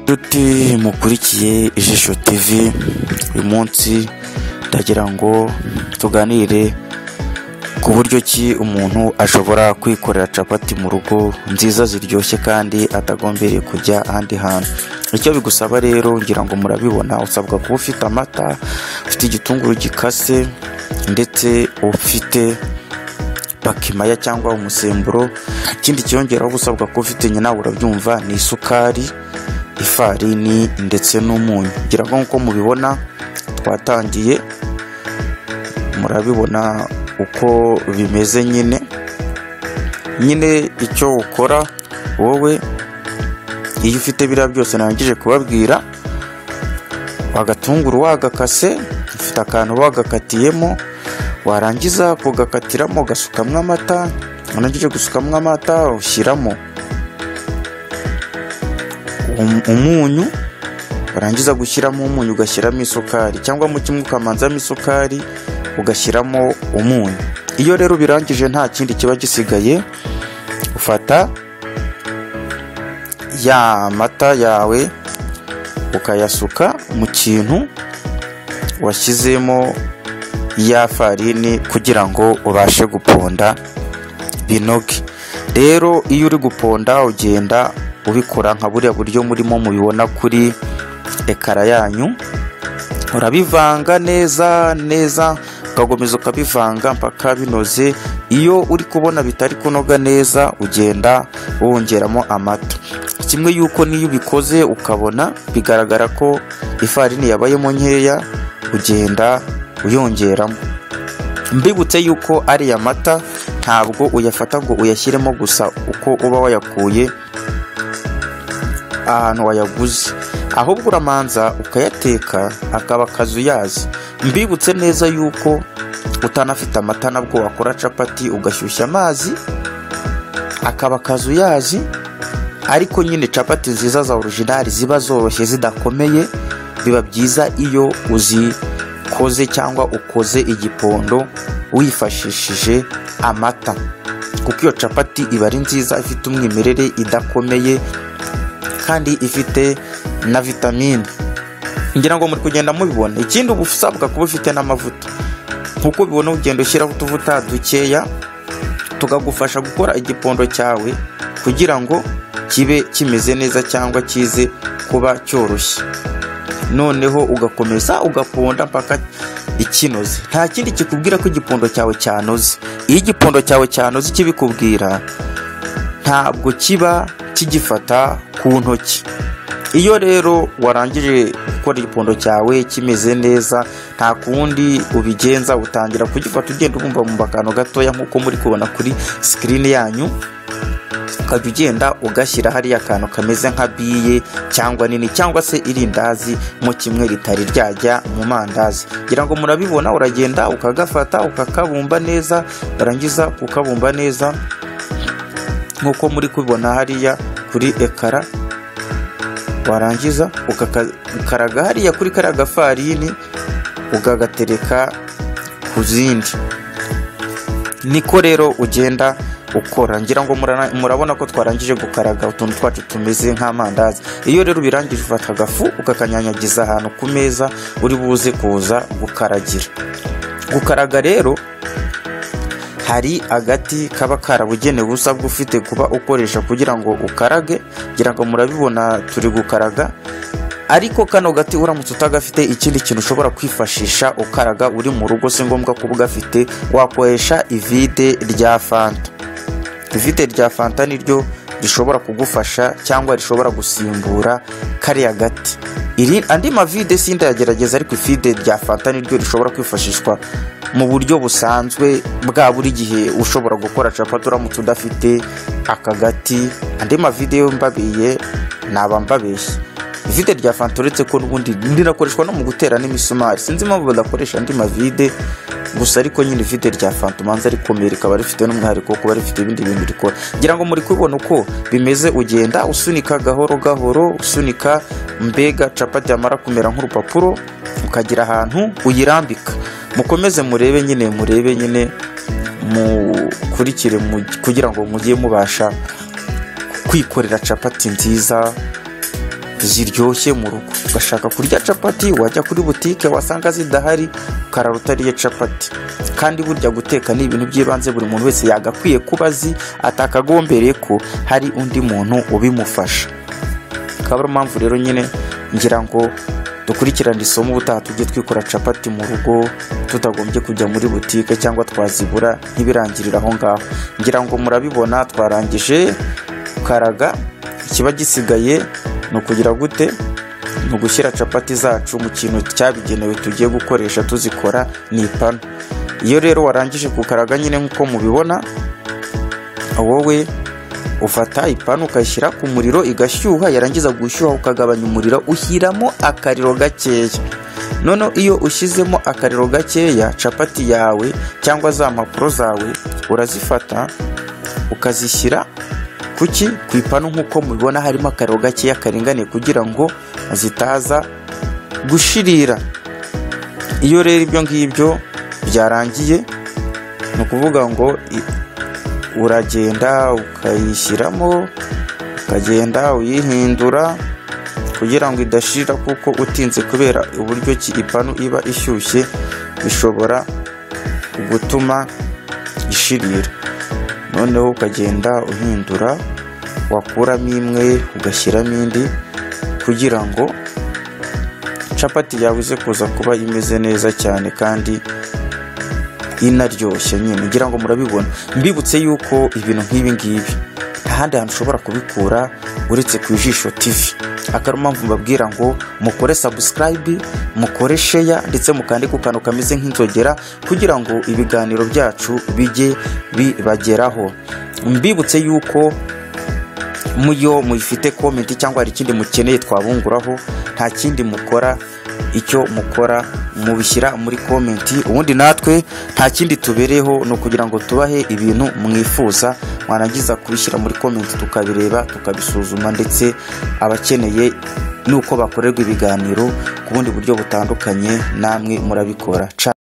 Nshuti mukurikiye ijisho TV, uyu munsi ndagira ngo tuganire ku buryo ki umuntu ashobora kwikorera capati mu rugo nziza ziryoshye kandi atagombereye kujya ahandi hantu. Icyo bigusaba rero ngira ngo murabibona usabwa kuba ufite amata, ufite igitunguru gikase ndetse ufite bakimaya cyangwa umusemburo. Ikindi cyiyongeraho uba usabwa kuba ufite nyina urabyumva ni isukari, ifarini ndetse n'umunyu. Ngira ngo nk'uko mubibona twatangiye murabibona uko bimeze nyine, nyine icyo ukora wowe iyo ufite biriya byose narangije kubabwira, agatunguru wagakase ufite akantu wagakatiyemo, warangiza kugakatiramo gasukamo amata, warangije gusukamo amata ushyiramo um- umunyu, warangiza gushyiramo umunyu ugashyiramo isukari cyangwa mu kimwe ukamanzamo isukari ugashyiramo umunyu. Iyo rero ubirangije nta kindi kiba gisigaye, ufata ya mata yawe ukayasuka mu kintu washyizemo ya farini kugira ngo ubashe guponda binoge. Rero iyo uri guponda ugenda ubikora nka buriya buryo murimo mubibona kuri ekara yanyu, urabivanga neza neza ugakomeza ukabivanga mpaka binoze, iyo uri kubona bitari kunoga neza ugenda wongeramo amata. Kimwe y'uko n'iyo ubikoze ukabona bigaragara ko ifarini yabayemo nkeya ugenda uyongeramo. Mbibutse y'uko ariya mata ntabwo uyafata ngo uyashyiremo gusa uko uba wayakuye ahantu wayaguze ahubwo uramanza ukayateka akaba akazuyazi mbibutse neza yuko utanafite amata nabwo wakora capati ugashyushya amazi akaba akazuyazi ariko nyine capati nziza za orujinari ziba zoroshye zidakomeye biba byiza iyo uzikoze cyangwa ukoze igipondo wifashishije amata kuko iyo capati iba ari nziza ifite umwimerere idakomeye kandi ifite na vitamine ngira ngo muri kugenda mubibona ikindi uba usabwa kuba ufite n'amavuta nk'uko ubibona ugenda ushyiraho utuvuta dukeya tukagufasha gukora igipondo cyawe kugira ngo kibe kimeze neza cyangwa kize kuba cyoroshye noneho ugakomeza ugaponda mpaka ikinoze nta kindi kikubwira ko igipondo cyawe cyanoze iyo igipondo cyawe cyanoze ikibikubwira ntabwo kiba kigifata ku ntoki iyo rero warangije gukora igipondo cyawe kimeze neza nta kundi ubigenza utangira kugifata ugenda ubumba mu akantu gatoya nk'uko muri kubona kuri sikirini yanyu ukajya ugenda ugashyira hariya akantu kameze nka biye cyangwa nini cyangwa se irindazi mo kimwe ritari ryajya mu mandazi ngira ngo murabibona uragenda ukagafata ukakabumba neza warangiza ukabumba neza nk'uko muri kubibona hariya kuri ekara warangiza ukakaraga hariya kuri kariya gafarini ukagatereka ku zindi niko rero ugenda ukora ngira ngo murana- murabona ko twarangije gukaraga utuntu twacu tumeze nk'amandazi iyo rero ubirangije ufata agafu ukakanyanyagiza ahantu ku meza uri buze kuza gukaragira gukaraga rero hari agati kaba karabugenewe usabwa ufite kuba ukoresha kugira ngo ukarage ngira ngo murabibona turi gukaraga ariko kano gati uramutse utagafite ikindi kintu ushobora kwifashisha ukaraga uri mu rugo si ngombwa kuba ugafite wakoresha ivide rya fanta ivide rya fanta niryo rishobora kugufasha cyangwa rishobora gusimbura kariya gati iri andi mavide sindayagerageza ariko ifide rya fanta niryo rishobora kwifashishwa mu buryo busanzwe bwa buri gihe ushobora gukora capati uramutse udafite aka gati andi mavide yo mbabiye naba mbabeshye ivide rya fanta uretse ko n'ubundi rinakoreshwa no mu gutera n'imisumari sinzi impamvu badakoresha andi mavide gusa ariko nyine ivide rya fanta umanza rikomeye rikaba rifite n'umwihariko wo kuba rifite ibindi bintu rikora ngira ngo muri kubibona uko bimeze ugenda usunika gahoro gahoro usunika mbega capati yamara kumera nk'urupapuro ukagira ahantu uyirambika mukomeze murebe nyine murebe nyine mukurikire mu- kugira ngo mujye mubasha kwikorera capati nziza ziryoshye mu rugo ugashaka kurya capati wajya kuri butike wasanga zidahari ukarara utariye capati kandi burya guteka ni ibintu by'ibanze buri muntu wese yagakwiye kuba azi atakagombereye ko hari undi muntu ubimufasha akaba ari mpamvu rero nyine ngira ngo dukurikirane isomo ubutaha tujye twikora capati mu rugo tutagombye kujya muri butike cyangwa twazibura ntibirangirire aho ngaho ngira ngo murabibona twarangije karaga ikiba gisigaye ni ukugira gute ni ugushyira capati zacu mu kintu cyabigenewe tugiye gukoresha tuzikora ni ipanu iyo rero warangije kukaraga nyine nk'uko mubibona wowe ufata ipanu ukayishyira ku muriro igashyuha yarangiza gushyuha ukagabanya umuriro ushyiramo akariro gakeya noneho iyo ushyizemo akariro gakeya capati yawe cyangwa za mpapuro zawe urazifata ukazishyira kuki ku ipanu nk'uko mubibona harimo akariro gakeya karinganiye kugira ngo zitaza gushirira iyo rero ibyo ngibyo byarangiye ni ukuvuga ngo uragenda ukayishyiramo ukagenda uyihindura kugira ngo idashira kuko utinze kubera uburyo ki ipanu iba ishyushye bishobora gutuma ishirira noneho ukagenda uhindura wakuramo imwe ugashyiramo indi kugira ngo capati yawe ize kuza kuba imeze neza cyane kandi inaryoshye nyine ngira ngo murabibona mbibutse yuko ibintu nk'ibi ngibi nta handi hantu ushobora kubikura uretse ku ijisho tivi akaba ari mpamvu mbabwira ngo mukore sabusikarayibi mukore sheya ndetse mukande ku kantu kameze nk'inzogera kugira ngo ibiganiro byacu bijye bibageraho mbibutse yuko muyo muyifite komenti cyangwa hari ikindi mukeneye twabunguraho nta kindi mukora icyo mukora mubishyira muri komenti ubundi natwe nta kindi tubereyeho ni ukugira ngo tubahe ibintu mwifuza mwarangiza kubishyira muri komenti tukabireba tukabisuzuma ndetse abakeneye nuko bakorerwa ibiganiro ku bundi buryo butandukanye namwe murabikora